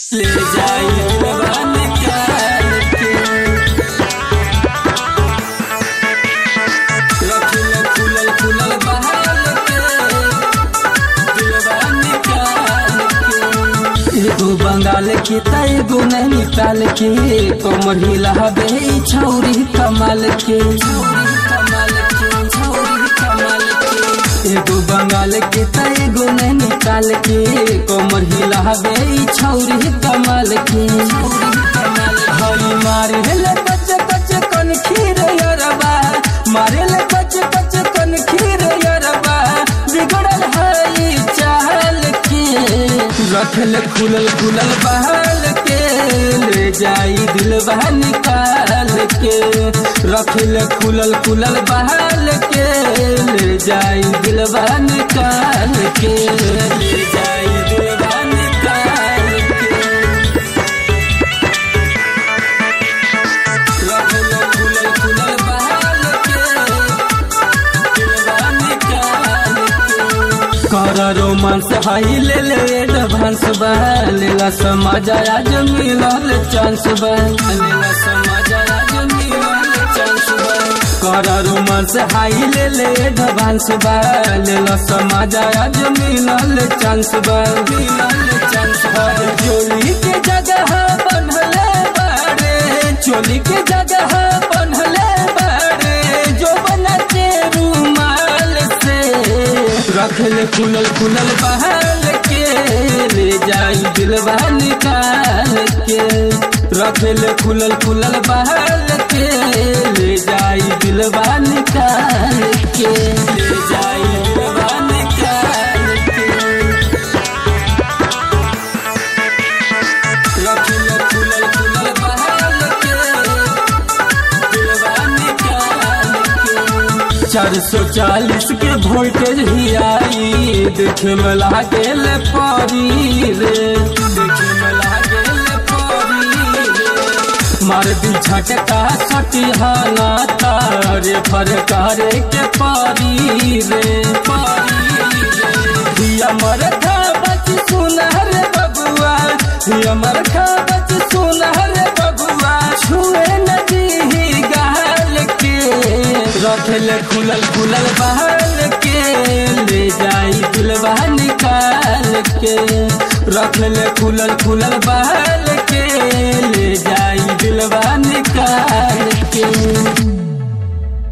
ले जाई भगवान काल के रखिल खुलल खुलल बहाल के दिलवा निकाल के एगो बंगाल के त एगो नैनीताल के कमर हिलाबे ई छौरी कमाल के छौरी कमाल के छौरी कमाल के एगो बंगाल के त एगो नैनीताल के कमर हिलाबे ई छौरी कमाल के छौरी कमाल हई मारे ले कच कच कन खीर यरबा मारे ले कच कच कन खीर यरबा बिगड़ल हई चाल के रखल खुलल खुलल बहाल के ले जाई दिलवा निकाल के रखल खुलल खुलल बहाल के ले जाई दिलवा निकाल के ले जाई दिलवा निकाल के रखल खुलल खुलल बहाल के दिलवा निकाल के कर रोमांस हाई ले ले एडवांस बा लेला समाज आज मिलल चांस बा लेला समाज आज मिलल चांस बा कर रोमांस हाई ले ले एडवांस बा लेला समाज आज मिलल चांस बा मिलल चांस बा जोली के जगह बनले बाड़े चोली के जगह बनले बाड़े जो बनते रूमाल से रखल खुलल खुलल बहाल के ले जाई दिलवा निकाल के रखल खुलल खुलल बहाल के ले जाई दिलवा निकाल के ले जाई दिलवा निकाल के रखल खुलल खुलल बहाल के दिलवा निकाल के चार सौ चालीस के वोल्टेज ही आई देखे में लागे ले परी रे देखे में लागे ले परी रे मार दी झटका सटिहाना तारे फर करे के पारी रे पारी रे दिया मर खा बच सुनहर बबुआ दिया मर खा बच सुनहर बबुआ छुए नदी गाल के रखल खुलल खुलल बहाल के ले जाई दिलवा निकाल के रखल खुलल खुलल बहाल के ले जाई दिलवा निकाल के